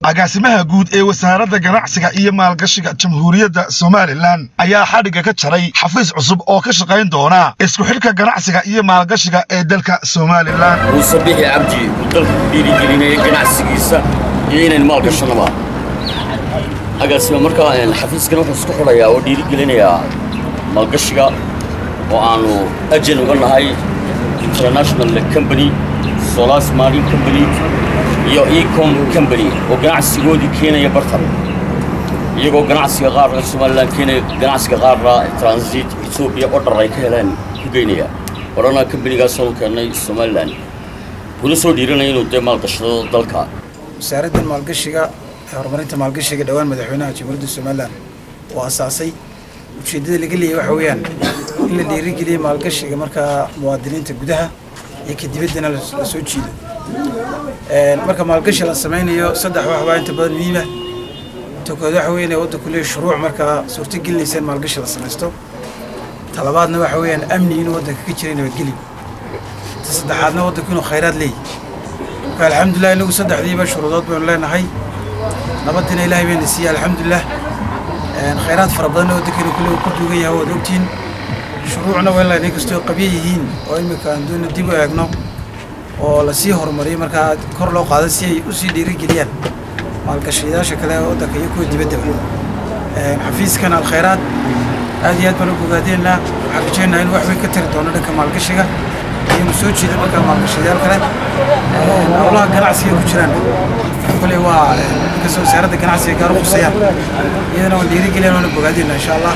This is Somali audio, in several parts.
agaasimaha guud ee wasaaradda ganacsiga iyo maalgashiga jamhuuriyadda somalilan ayaa xadhigga ka jaray xafiis cusub oo ka shaqayn doona isku xidhka ganacsiga iyo maalgashiga ee dalka somalilan muuse bixi cabdi uu dalka ku dhiirigelinaya ganacsigiisa iyo inayn maalgashanaba agaasima markaa xafiiskan wuxuu isku xidhayaa oo dhiirigelinayaa maalgashiga oo aanu ajan uga nahay international company solas marine company iyo ecom company oo ganacsigoodii keenaya bartan iyagoo ganacsiga qaarna somalilan keenaya ganacsiga qaarna transit etoobiya odhar ay ka heleen ku geynaya odhana companigaasoo keennay somalilan kuna soo dhiiranaya inuu dee maalgashado dalka wasaaraddan maalgashiga ee horumarinta maalgashiga dhowaan madaxweynaha jamhuuriyadda somalilan oo asaasay ujeeddada laga leeyay waxa weeyaan in la dhiirigeliya maalgashiga markaa muwaadiniinta gudaha iyo ka dibaddana la soo jiido marka maalgashi la samaynayo saddex wax baa inta badan muhiima inta kood waxa weeyaan waddanku leeyahay shuruuc markaa suurtagelinaysa in maalgashi la samaysto talabaadna waxa weeyaan amni inuu waddanka ka jira nabadgeli ta saddexaadna waddanku inuu khayraad leeyahy marka alxamdulilah inagu saddexdiiba shuruudood baynu leenahay nabadina ilaahay bayna siiyey alxamdulilah khayraad fara badanna waddankeenu kule ku duugan yahay waad ogtihiin shuruucna waa in kastoo qabyo yihiin oo imika aan doona dib u eegno oo lasii horumariyo markaa kor loo qaado si ay usii dhiirigeliyaan maalgashayaasha kale ee waddanka iyo kuwa dibaddaba xafiiskan alkhayraad aad iyo aad baan u bogaadeenaa waxaan rajeynaha in wax weyn ka tari doono dhanka maalgashiga iyonu soo jeeda markaa maalgashayaal kale howlaha ganacsiga ku jiraan kule waa inkastoo wasaaradda ganacsiga gaar u khusayaan iyadana waan dhiirigeliyaan waana bogaadeenaa insha allah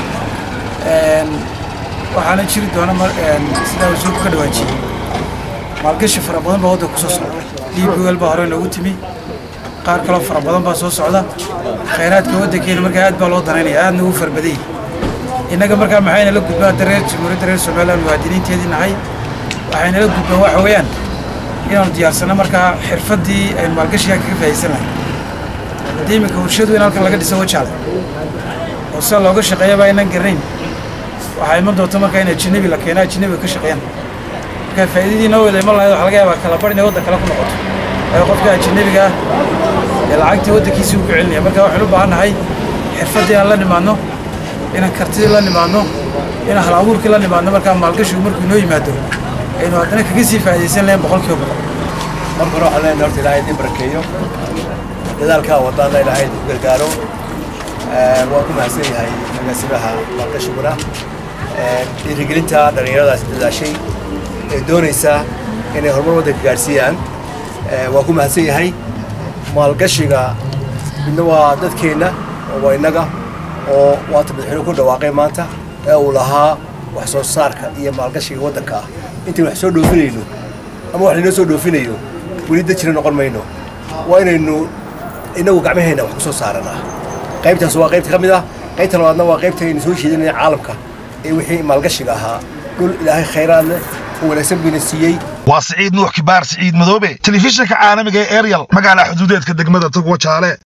waxaana jiri doona sidaa wasuulku ka dhawaajiyey maalgashi fara badan baa waddanka kusoo socda liibwel baa hore noogu timi qaar kaloo fara badan baa soo socda khayraadka waddankeena markaa aad baa loo danaynaya aadna ugu farbadayay innaga markaa maxayna la gudbaa hadda reer jamhuuriyadda reer somaliland muwaadiniinteedii nahay waxayna la gudbaan waxa weeyaan inaanu diyaarsano markaa xirfaddii aynu maalgashigaa kaga faa'idaysan lahay haddii iminka warshadu in halkan laga dhiso wajaale oo sida looga shaqeeya baa inaan garanayn waxaa iman doonta markaa in ajanabi la keeno ajanabiga ka shaqeeyaan markaa faa'iidadii noo wada iman lahayd waxa laga yaabaa kala bar inay waddan kale ku noqoto waayo qofka ajanabiga ah ee lacagtii waddankiisii uu ku celinaya marka waxaynu u baahan nahay xirfaddii inaan la nimaadno inaan kartidii la nimaadno inaan hal abuurkii la nimaadno markaa maalgashigu markuu inoo yimaado aynu haddana kaga sii faa'iidaysan lahayn boqolkiiba boqol marka hore waxaan leenahay horta ilaahay idin barakeeyo dadaalkaa wadaana ilaahay idinku gargaaro waan ku mahadsan yahay agaasimaha maalgashiguna dhiirigelinta dhallinyaradaas dadaashay ee doonaysa inay horumar waddanka gaadhsiiyaan waan ku mahadsan yahay maalgashiga midna waa dadkeenna oo waa innaga oo waata madaxweyne ku dhawaaqay maanta ee uu lahaa wax soo saarka iyo maalgashiga waddanka ah intaynu wax soo dhoofinayno ama wax laynoo soo dhoofinayo weli dad jira noqon mayno waa inaynu innagu gacmaheenna wax ku soo saaranaa qaybtaas waa qaybta ka mid ah qaybta labaadna waa qaybta aynu soo jeedinaya caalamka ee wixii maalgashiga ahaa dhul ilaahay khayraad leh oo wanaagsan buyna siiyey waa siciid nuux kibaar siciid madoobe telefishinka caalamiga ee eryal magaala xuduudeedka degmada togwa jaale